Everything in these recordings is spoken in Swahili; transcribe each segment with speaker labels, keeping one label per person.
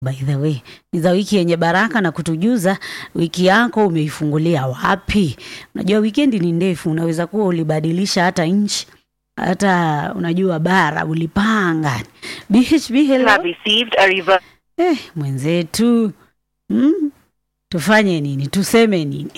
Speaker 1: by the way ni za wiki yenye baraka na kutujuza wiki yako umeifungulia wapi. Unajua wikendi ni ndefu, unaweza kuwa ulibadilisha hata nchi hata unajua bara ulipanga. BHB
Speaker 2: You
Speaker 1: hello.
Speaker 2: have received a reverse.
Speaker 1: Eh, mwenzetu mm, tufanye nini? Tuseme nini?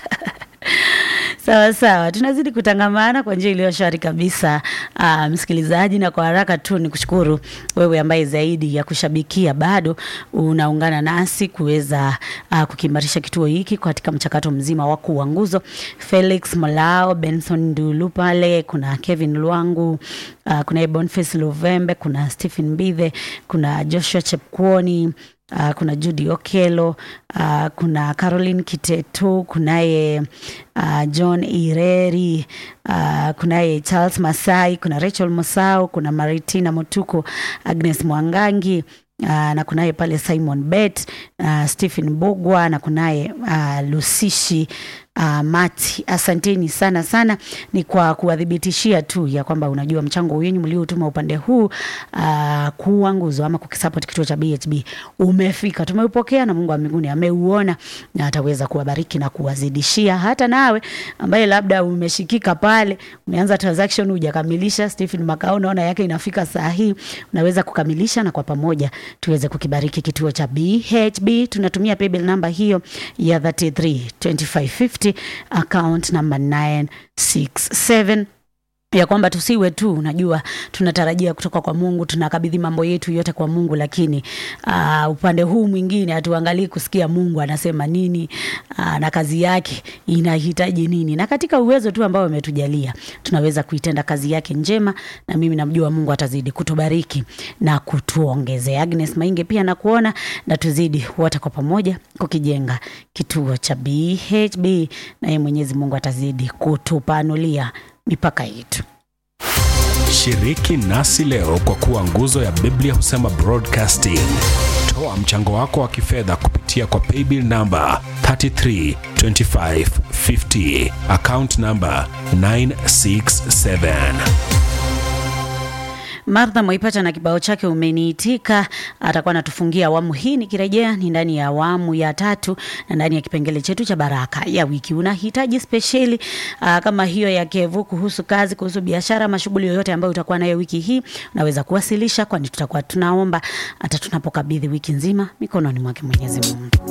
Speaker 1: Sawa sawa, tunazidi kutangamana kwa njia iliyo shwari kabisa. Uh, msikilizaji, na kwa haraka tu ni kushukuru wewe ambaye zaidi ya kushabikia bado unaungana nasi kuweza uh, kukiimarisha kituo hiki katika mchakato mzima wa kuwa nguzo. Felix Molao, Benson Ndulu pale, kuna Kevin Lwangu, uh, kuna Boniface Luvembe, kuna Stephen Mbithe, kuna Joshua Chepkwoni Uh, kuna Judy Okelo uh, kuna Caroline Kitetu, kunaye uh, John Ireri uh, kunaye Charles Masai, kuna Rachel Mosau, kuna Maritina Motuko, Agnes Mwangangi uh, na kunaye pale Simon Bet uh, Stephen Bogwa na kunaye uh, Lusishi uh, Mati. Asanteni sana sana, ni kwa kuwadhibitishia tu ya kwamba unajua mchango wenyu mliotuma upande huu uh, kuwa nguzo ama kukisupport kituo cha BHB umefika, tumeupokea na Mungu wa mbinguni ameuona na ataweza kuwabariki na kuwazidishia. Hata nawe ambaye labda umeshikika pale, umeanza transaction hujakamilisha, Stephen Makao naona yake inafika saa hii, unaweza kukamilisha na kwa pamoja tuweze kukibariki kituo cha BHB. Tunatumia paybill namba hiyo ya 33 2550 account number 967 ya kwamba tusiwe tu unajua tunatarajia kutoka kwa Mungu, tunakabidhi mambo yetu yote kwa Mungu, lakini uh, upande huu mwingine hatuangalii kusikia Mungu anasema nini uh, na kazi yake inahitaji nini, na katika uwezo tu ambao ametujalia tunaweza kuitenda kazi yake njema, na mimi namjua Mungu atazidi kutubariki na kutuongezea. Agnes Mainge pia nakuona, na tuzidi wote kwa pamoja kukijenga kituo cha BHB, na yeye Mwenyezi Mungu atazidi kutupanulia mipaka yetu.
Speaker 3: Shiriki nasi leo kwa kuwa nguzo ya Biblia husema broadcasting. Toa mchango wako wa kifedha kupitia kwa paybill namba 332550 account namba 967.
Speaker 1: Martha Mwaipata na kibao chake umeniitika, atakuwa anatufungia awamu hii. Nikirejea ni ndani ya awamu ya tatu na ndani ya kipengele chetu cha baraka ya wiki. Unahitaji spesheli aa, kama hiyo ya Kevu kuhusu kazi, kuhusu biashara, mashughuli yoyote ambayo utakuwa nayo wiki hii, unaweza kuwasilisha, kwani tutakuwa tunaomba hata tunapokabidhi wiki nzima mikononi mwake Mwenyezi Mungu.